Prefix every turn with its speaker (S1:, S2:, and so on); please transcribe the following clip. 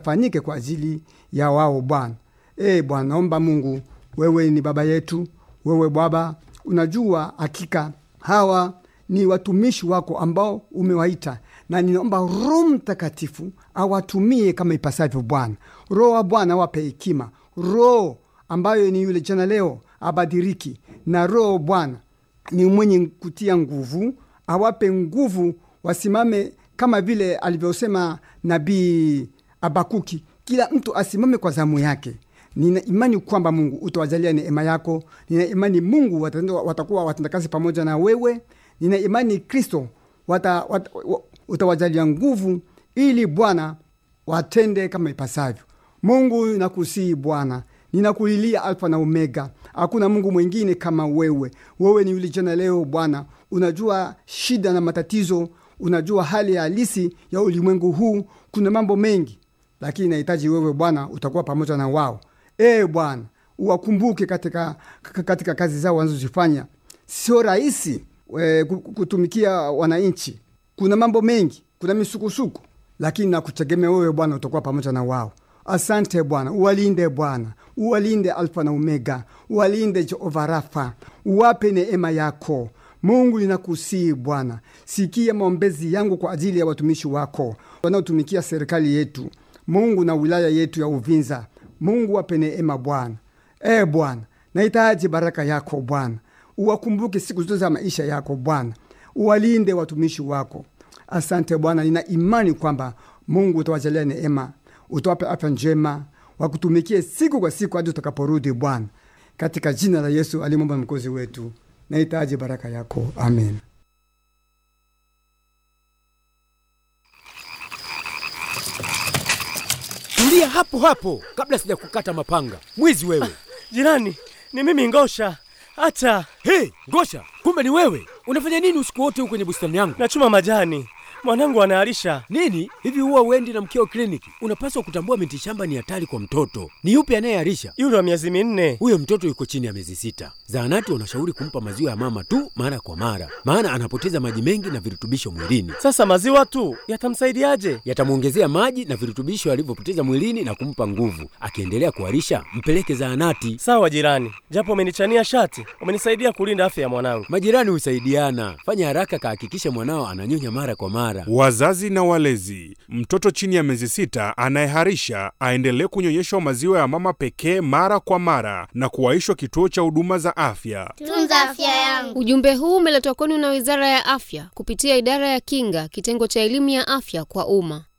S1: yakafanyike kwa ajili ya wao Bwana. E Bwana, naomba Mungu, wewe ni baba yetu, wewe Baba unajua hakika hawa ni watumishi wako ambao umewaita, na ninaomba Roho Mtakatifu awatumie kama ipasavyo Bwana. Roho wa Bwana awape hekima, Roho ambayo ni yule jana leo abadiriki, na Roho Bwana ni mwenye kutia nguvu, awape nguvu, wasimame kama vile alivyosema nabii Abakuki, kila mtu asimame kwa zamu yake. Nina imani kwamba Mungu utawajalia neema yako. Nina imani Mungu watendo, watakuwa watendakazi pamoja na wewe. Nina imani Kristo wata, wata, utawajalia nguvu ili Bwana watende kama ipasavyo. Mungu nakusihi Bwana, ninakulilia Alfa na Omega, hakuna Mungu mwingine kama wewe. Wewe ni yule jana leo Bwana, unajua shida na matatizo, unajua hali halisi ya ulimwengu huu. Kuna mambo mengi, lakini nahitaji wewe Bwana utakuwa pamoja na wao. E Bwana, uwakumbuke katika, katika kazi zao wanazozifanya. Sio rahisi e, kutumikia wananchi. Kuna mambo mengi, kuna misukusuku, lakini nakutegemea wewe Bwana utakuwa pamoja na wao. Asante Bwana, uwalinde Bwana, uwalinde Alfa na Omega, uwalinde Jehova Rafa, uwape neema yako Mungu. Ninakusihi Bwana, sikia maombezi yangu kwa ajili ya watumishi wako wanaotumikia serikali yetu Mungu na wilaya yetu ya Uvinza. Mungu wape neema Bwana. E Bwana, nahitaji baraka yako Bwana, uwakumbuke siku zote za maisha yako Bwana, uwalinde watumishi wako. Asante Bwana, nina imani kwamba Mungu utawajalia neema, utawape afya njema, wakutumikie siku kwa siku hadi utakaporudi Bwana, katika jina la Yesu alimwomba mkozi wetu. Nahitaji baraka yako, amen.
S2: Tulia hapo hapo kabla sija kukata mapanga. Mwizi wewe!
S3: Jirani, ni mimi Ngosha. Hata
S2: Hey, Ngosha, kumbe ni wewe! Unafanya nini usiku wote huko kwenye bustani yangu?
S3: nachuma majani, mwanangu anaharisha.
S2: Nini hivi, huwa uendi na mkeo kliniki? Unapaswa kutambua miti shamba ni hatari kwa mtoto. Ni yupi anayeharisha?
S3: Yule wa miezi minne.
S2: Huyo mtoto yuko chini ya miezi sita. Zahanati wanashauri kumpa maziwa ya mama tu mara kwa mara, maana anapoteza maji mengi na virutubisho mwilini.
S3: Sasa maziwa tu yatamsaidiaje?
S2: Yatamwongezea maji na virutubisho alivyopoteza mwilini na kumpa nguvu. Akiendelea kuharisha, mpeleke zahanati.
S3: Sawa jirani, japo umenichania shati, umenisaidia kulinda afya ya mwanangu.
S2: Majirani husaidiana. Fanya haraka, kahakikishe mwanao ananyonya mara kwa mara.
S4: Wazazi na walezi, mtoto chini ya miezi sita anayeharisha aendelee kunyonyeshwa maziwa ya mama pekee mara kwa mara na kuwaishwa kituo cha huduma za afya.
S5: Tunza afya yangu.
S6: Ujumbe huu umeletwa kwenu na Wizara ya Afya kupitia Idara ya Kinga, kitengo cha elimu ya afya kwa umma.